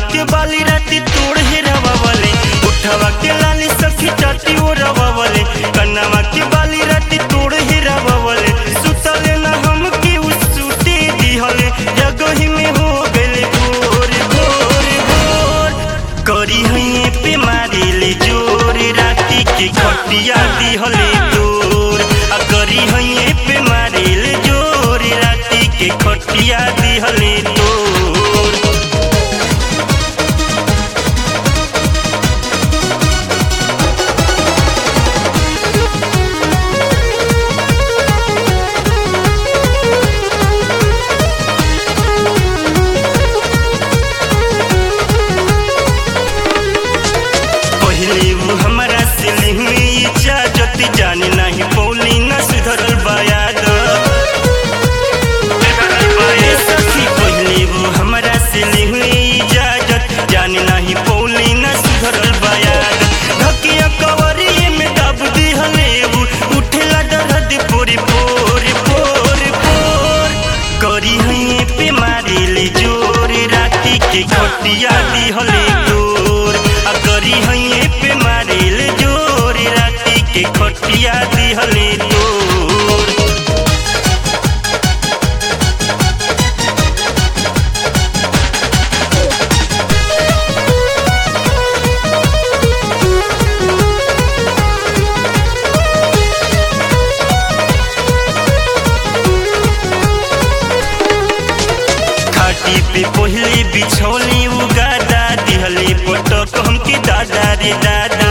के बाली राती तोड़ हेरावा वाले उठावा के लाली सखी चाटी ओरावा वाले कन्नावा के बाली राती तोड़ हेरावा वाले सुतले ना हम के उस सूते दिहले जगही में हो गले भोर भोर भोर करी हइए पे मारिले जोर राती के खटिया दिहले तोर आ करी हइए पे मारिले जोर राती के खटिया दिहले तोर पहले वो हमारा सिली हुई इजाजत जाने नहीं पौली न सुधरल बायाद ए सखी पहले वो हमारा सिली हुई इजाजत जाने नहीं पौली न सुधरल बायाद धकिया कवरिए में दब दिहले वो उठेला दर्द पोरे पोरे पोरे पोर करी हइए पे मारिले जोर राती के खटिया दिहले तोर आ करी हइए पे मारिले जोर राती के खटिया दिहले तोर खाटी पे पहले बिछौली उगादा दिहले पटक हमके दादा रे दादा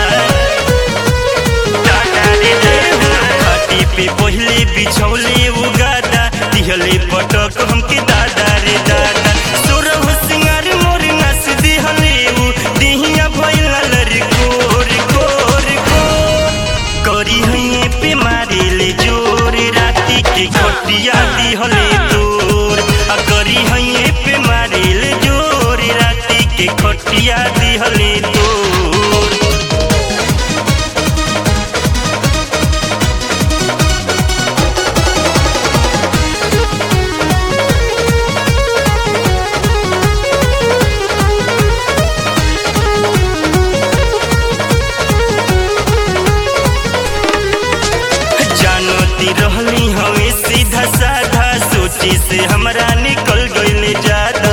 दादा रे दादा खाटी पे पहले बिछौली उगादा दिहले पटक हमके दादा रे दादा सोरह सिंगार मोर नस दिहले उ दिहिया भइला लरी कोर कोर कोर करी हइए पे मारिले जोर राती के खटिया दिहले तोर आ करी हइए पे मारिले जोर राती के खटिया दिहले तोर जानती रहली हवे सीधा साधा सोची से हमरा निकल गईले ज्यादा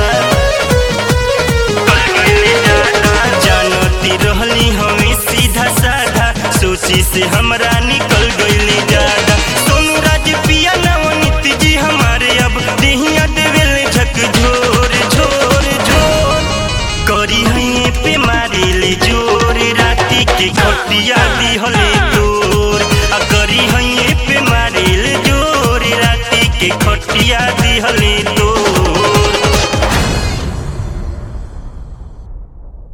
जानती रहली हवे सीधा साधा सोची से हमरा निकल गईले ज्यादा सोनू राज पिया नवनीत जी हमारे अब देहिया देवेले झक झोर झोर झोर करी हइए पे मारिले जोर राती के खटिया दिहले तोर आ करी हइए पे मारिले जोर राती के खटिया दिहले तोर